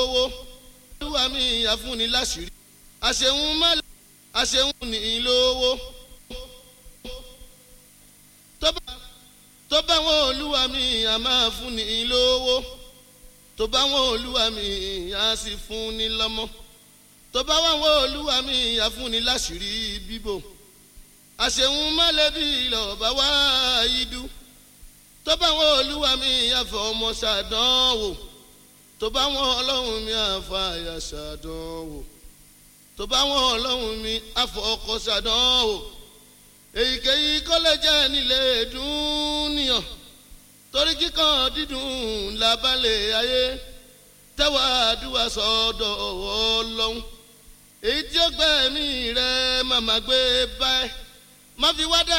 lówó olúwa mi àfúnni láṣìírí àṣehun má àṣehun ní lówó tó bá wọn olúwa mi a máa fúnni lówó tó bá wọn olúwa mi a sì fúnni lọ́mọ tó bá wọn olúwa mi a fúnni láṣìírí bíbò àṣehun má lẹ́bí lọ́ọ́ wá idú tó bá wọn olúwa mi àfọ ọmọ ṣàdánwò tó bá wọn ọlọ́run mi àfọ àyà ṣàdánwò tó bá wọn ọlọ́run mi àfọ ọkọ ṣàdánwò èyíkéyìí kọ́lẹ́jẹ́ nílé dúníyàn torí kíkan dídùn lábálẹ̀ ayé tẹ́wà àdúrà sọ́dọ̀ ọlọ́run èyí tí ó gbẹ̀mí rẹ̀ màmá gbé báyìí má fi wá dá.